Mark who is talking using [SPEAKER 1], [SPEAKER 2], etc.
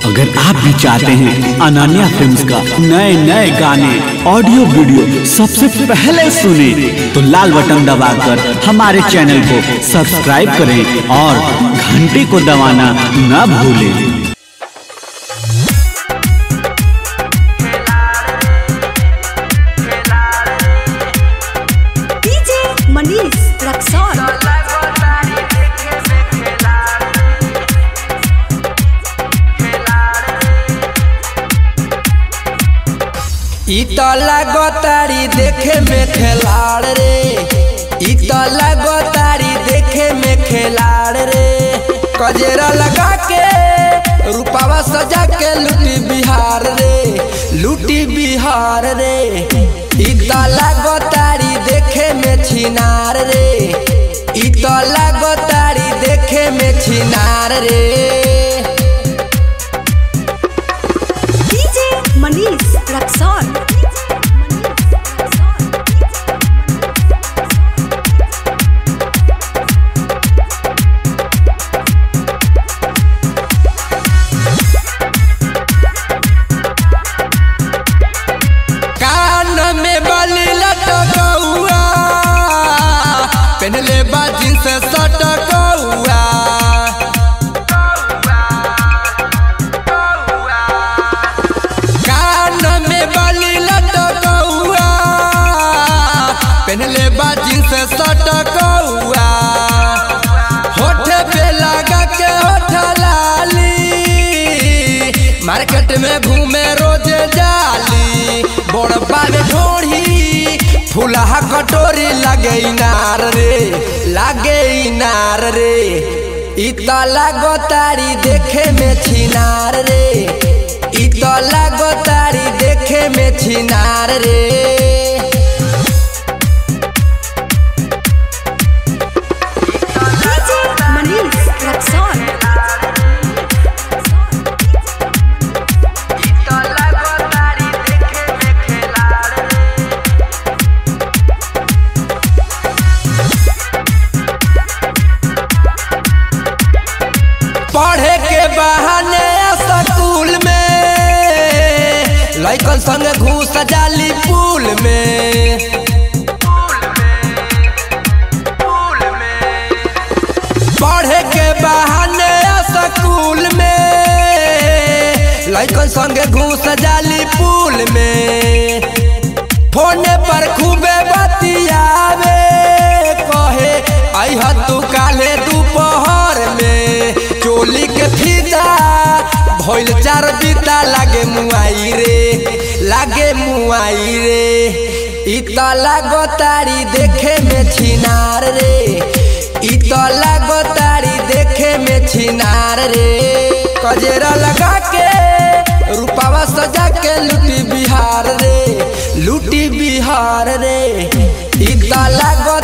[SPEAKER 1] अगर आप भी चाहते हैं अनन्या फिल्म्स का नए नए गाने ऑडियो वीडियो सबसे पहले सुने तो लाल बटन दबाकर हमारे चैनल को सब्सक्राइब करें और घंटी को दबाना न भूलें
[SPEAKER 2] डीजे मनीष रक्सौल
[SPEAKER 3] इ त लागतारी देखे में खेलाड़ रे इ त लागतारी देखे में खेलाड़ रे कजेरा लगा के रूपावा सजा के लूटी बिहार रे लूटी बिहार रे इ त लागतारी देखे में छिनार रे इ त लागतारी देखे में छिनार रे
[SPEAKER 2] डीजे मनीष रक्सौल
[SPEAKER 3] कान में बाली लटकौआ पहनले बाजी से सटकौआ कान में बाली लटकौआ पहनले बाजी से सटकौआ होठ पे लगा के होठ लाली मार्केट में घूमे रोज जाली बड़बा में ढोढ़ी फूलहा कटोरी लगे इनार रे लागे इनार रे इता लागो तारी देखे में छिनार रे इता लागो तारी देखे में छिनार रे
[SPEAKER 2] डीजे मनीष रक्सौल
[SPEAKER 3] पढ़े के बहाने स्कूल में लइकन संग घूस जाली पुल में पढ़े के बहाने स्कूल में लइकन संग घूस जाली पुल में फोने पर खूबे बतियावे कहे अह तू काले दोपहर में चोली के फीता भइल चार बीता लागे मुआई रे लागे मुआई रे इता लागो तारी देखे में छिनार रे इता लागो तारी देखे में छिनार रे कजेरा लगा के रूपावा सजा के लूटी बिहार रे लूटी बिहार रे इता लागो